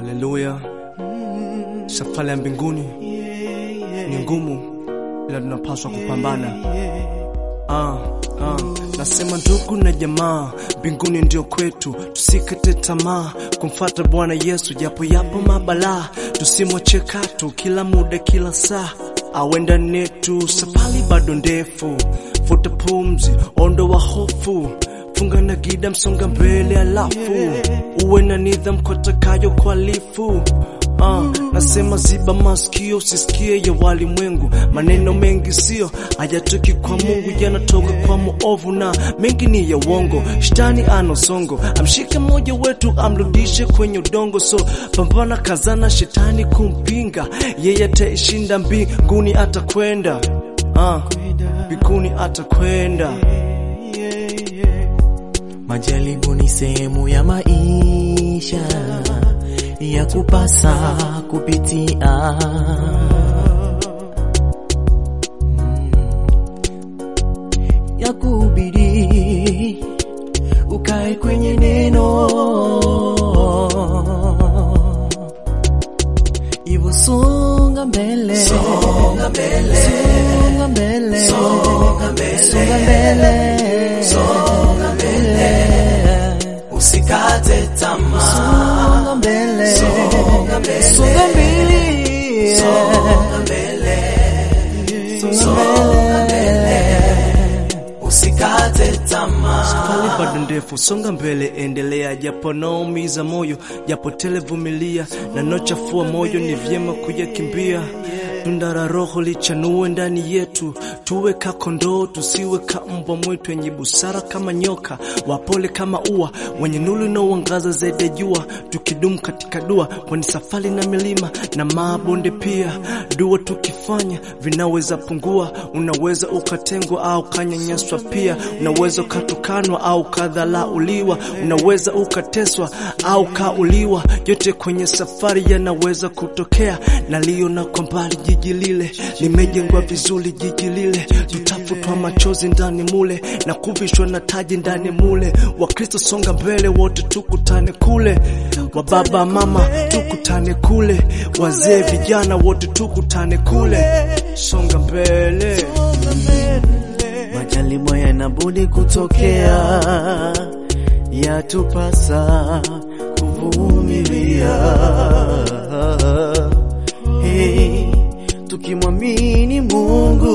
Haleluya. Safari ya mbinguni ni ngumu, ila tunapaswa kupambana. Ah, ah. Nasema ndugu na jamaa, mbinguni ndio kwetu, tusikate tamaa kumfata Bwana Yesu, japo yapo mabalaa, tusimwache katu kila muda, kila saa awe ndani yetu. Safari bado ndefu, futa pumzi, ondoa hofu funga na gida, msonga mbele, alafu uwe na nidhamu kwa takayo kualifu. Uh, nasema ziba masikio usisikie ya walimwengu, maneno mengi sio hayatoki kwa Mungu, yanatoka kwa muovu na mengi ni ya uongo. Shetani ana songo, amshike mmoja wetu amrudishe kwenye udongo. So pambana, kazana, shetani kumpinga, yeye ataishinda, mbinguni atakwenda, uh, mbinguni atakwenda. Majaribu ni sehemu ya maisha ya kupasa kupitia. Ya kubidi ukae kwenye neno, hivyo songa mbele, songa mbele, songa mbele, songa mbele, songa mbele, songa mbele. Usikate tamaa, Songa mbele, songa mbele, songa mbele, songa mbele, songa mbele. usikate tamaa. Safari bado ndefu, songa mbele, endelea, japo naumiza moyo, japo tele vumilia, na nochafua moyo, ni vyema kuyakimbia. Tunda la Roho lichanue ndani yetu, tuwe ka kondoo, tusiwe ka mbwa mwitu, wenye busara kama nyoka, wapole kama ua, wenye nuru inaoangaza zaidi ya jua, tukidumu katika dua, kwani safari na milima na mabonde pia. Dua tukifanya vinaweza pungua, unaweza ukatengwa au kanyanyaswa pia, unaweza ukatukanwa au kadhalauliwa, unaweza ukateswa au kauliwa. Yote kwenye safari yanaweza kutokea, naliona kwa mbali jiji lile limejengwa vizuri, jiji lile tutafutwa machozi ndani mule na kuvishwa na taji ndani mule. Wakristo songa mbele, wote tukutane kule, wa baba mama tukutane kule, wazee vijana wote tukutane kule, songa mbele. Majaribu yanabudi kutokea, yatupasa kuvumilia. Hey, tukimwamini Mungu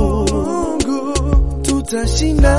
tutashinda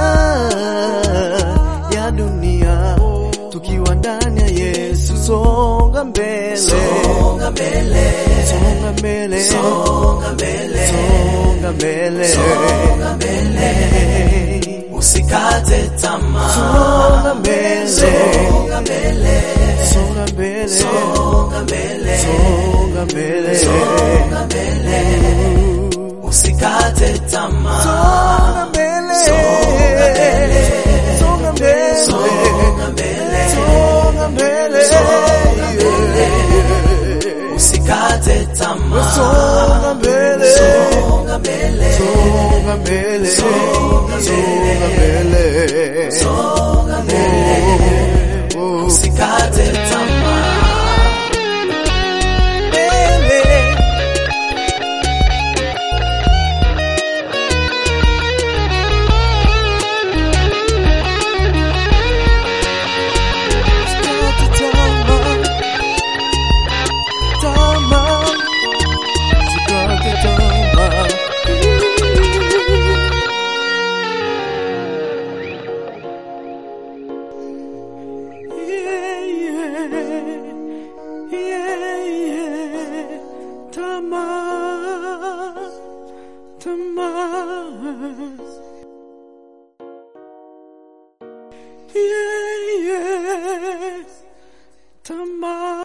ya dunia, tukiwa ndani ya Yesu. Songa mbele, Songa mbele, songa mbele, songa mbele, songa mbele, songa mbele, usikate tamaa. songa mbele, Songa mbele, songa mbele, songa mbele, songa mbele, songa mbele, usikate tamaa. songa mbele, Songa mbele, songa mbele, songa mbele, songa mbele, songa mbele, usikate tamaa. songa mbele, Songa mbele, songa mbele, songa mbele, songa mbele, songa mbele, oh, usikate tamaa. mbele. Usikate tamaa, tamaa, usikate tamaa. Yeah, yeah, yeah, yeah. Tamaa, tamaa. Yeah, yeah. Tamaa.